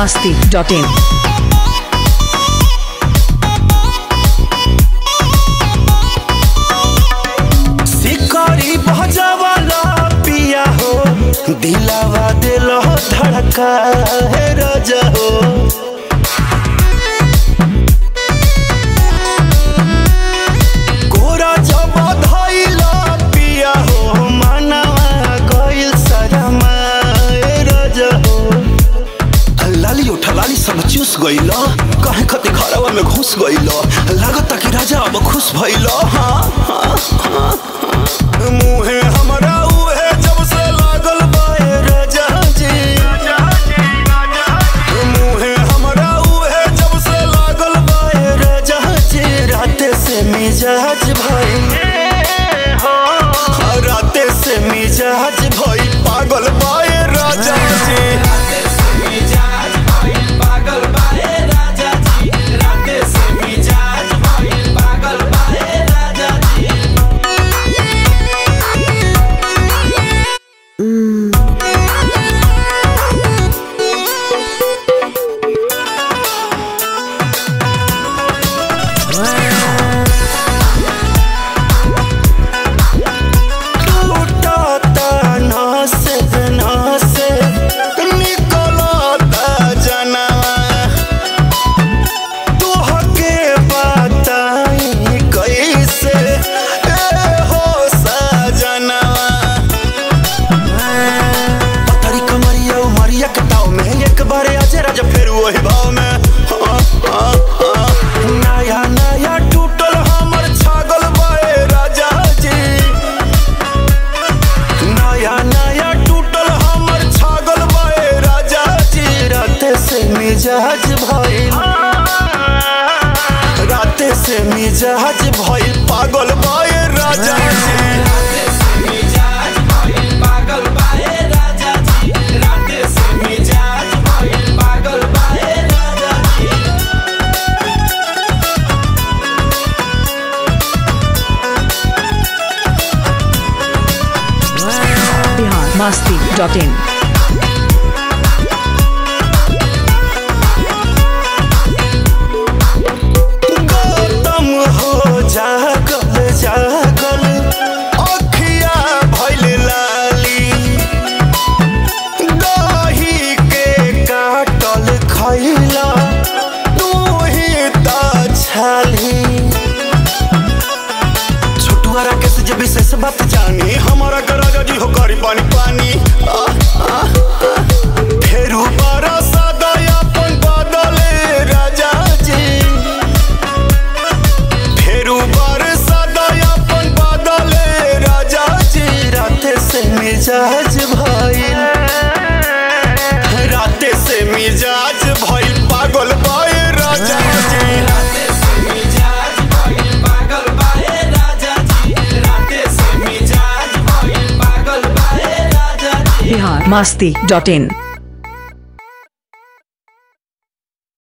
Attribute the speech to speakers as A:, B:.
A: masti.in.
B: शिकारी भजवाला पिया हो दिलावा दिल धड़का है राजा हो कोरा जब धैला पिया हो मनवा गइल शरमा ए राजा हो लाली उठा लाली सब चूस गइल कहे खते घरवा में घुस गइल लागत कि राजा अब खुश भइल हाँ हाँ हाँ मुहे हमरा उहे जब से लागल बाए राजा जी मुहे हमरा उहे जब से लागल बाए राजा जी राते से मिजाज भई राते से मिजाज भई पागल बाए राजा जी लूटाता नास नास निकलता जनवा तोहके बताई कैसे ए हो सजनवा पतरी कमरिया उमरिया के ताव में एक बार आजे राजा फिर वही भाव में हाँ, हाँ, हाँ। नया नया टूटल हमर छागल बाए राजा जी नया नया टूटल हमर छागल बाए राजा जी राते से मिजाज भइल राते से मिजाज भइल पागल बाए राजा जी
A: Bihar masti.in.
B: गौतम हो जागल जागल अखिया भइल लाली दही के काटल खैला तू ही त छाली छोटुआ राकेश जे विशेष बात जानी हमारा गराजा जी हो करी पानी पानी आ, आ, आ। फेरू बरसा दयापन बदले राजा जी फेरू बरसा दयापन बदले राजा जी राते से मिजाज भइल राते से मिजाज भइल पागल बाए राजा जी
A: Bihar masti.in.